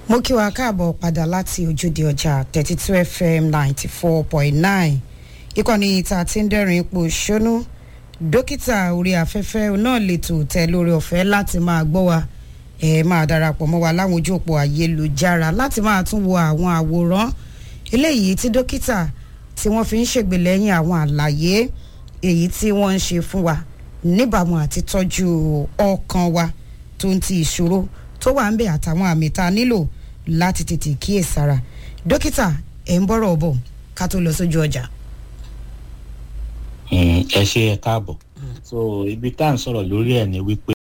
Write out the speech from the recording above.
mo kí wa káàbọ̀ padà láti ojúde ọjà thirty two fm ninety four point nine ìkànnì ìta tí ń dẹ́rìn ipò ṣónú dókítà orí afẹ́fẹ́ náà lètò tẹ lórí ọ̀fẹ́ láti máa gbọ́ wa ẹ máa darapọ̀ mọ́ wa láwọn ojú òpó ayélujára láti máa tún wo àwọn àwòrán eléyìí tí dókítà tí wọ́n fi ń ṣègbèlẹ́yìn àwọn àlàyé èyí tí wọ́n ń ṣe fún wa níbàámu àti tọ́jú ọkàn wa tó ń ti ìṣòro tó wà ń bẹ̀ àtàwọn àmì tá a nílò láti tètè kíyèsára dókítà ẹ̀ ń bọ́rọ̀ bọ̀ ká tó lọ sójú ọjà. ẹ ṣe ẹ káàbọ̀ so ibi tá à ń sọ̀rọ̀ lórí ẹ̀ ni wípé